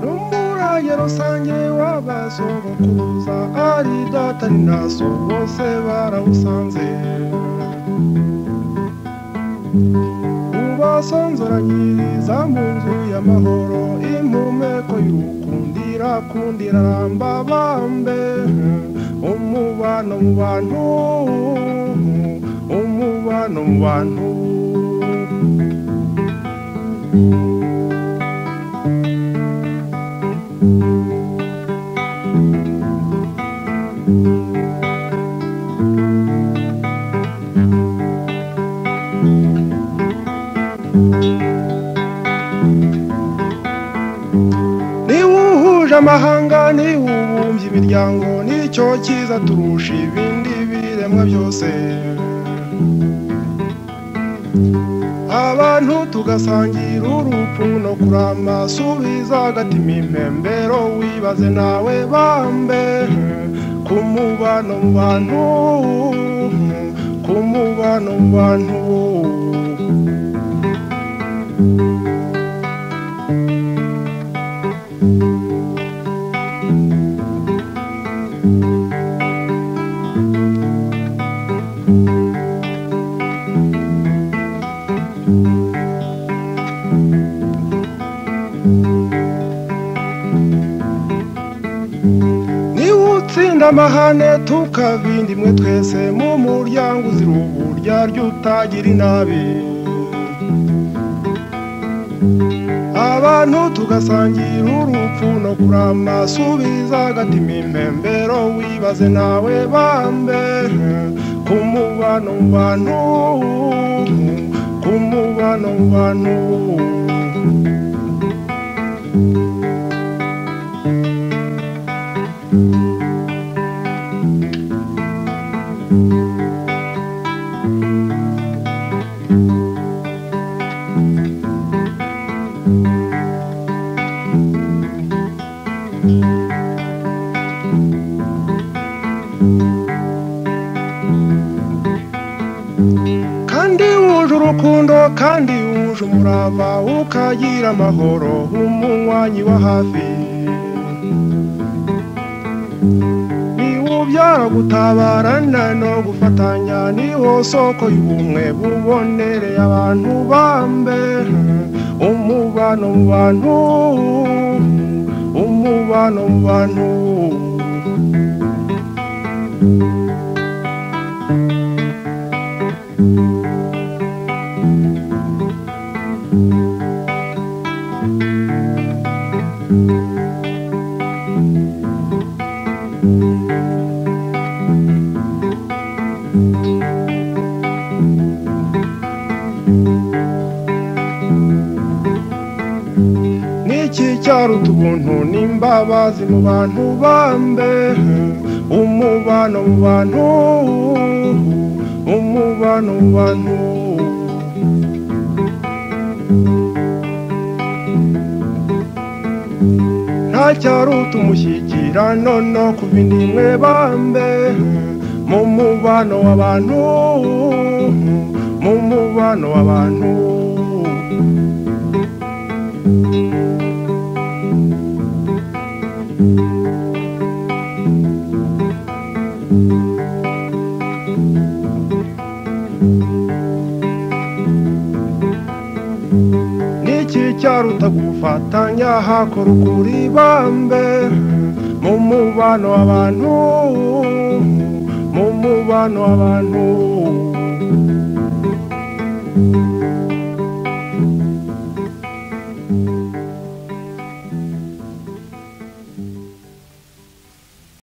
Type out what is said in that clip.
n'umuraye rusange w'abasogokuruza ari data ni na so bose barawusanze ubasonzoranyiriza mu nzu y'amahoro impumeko y'urukundira kundira ramba bambe umubano mu bantu umubano mu bantu niba uhuje amahanga niba ubumbye imiryango nicyo cyiza turusha ibindi biremwa byose abantu tugasangira urupfu no kurama subiza agatima impembero wibaze nawe bambe ku mubano mu bantu ku mubano mu bantu niba utsinda amahane tukabinda imwe twese mu muryango uzira uburyarya utagira inabi abantu tugasangira urupfu no kurama subiza agatima impembero wibaze nawe bambe ku mubano mu bantu ku mubano mu bantu kandi wuje urukundo kandi wuje umurava ukagira amahoro umunywanyi wa hafi niwubyara gutabarana no gufatanya niwo soko y'ubumwe bubonereye abantu bambe umubano mu bantu umubano mu bantu n'iki cyaro ubuntu n'imbabazi mu bantu bambe umubano mu bantu umubano mu bantu nta cyaro utumushyikirano no ku bindi mwe bambe mu mubano w'abantu mu mubano w'abantu n'iki cyaruta gufatanya hakora ukuri bambe mu mubano w'abantu mu mubano w'abantu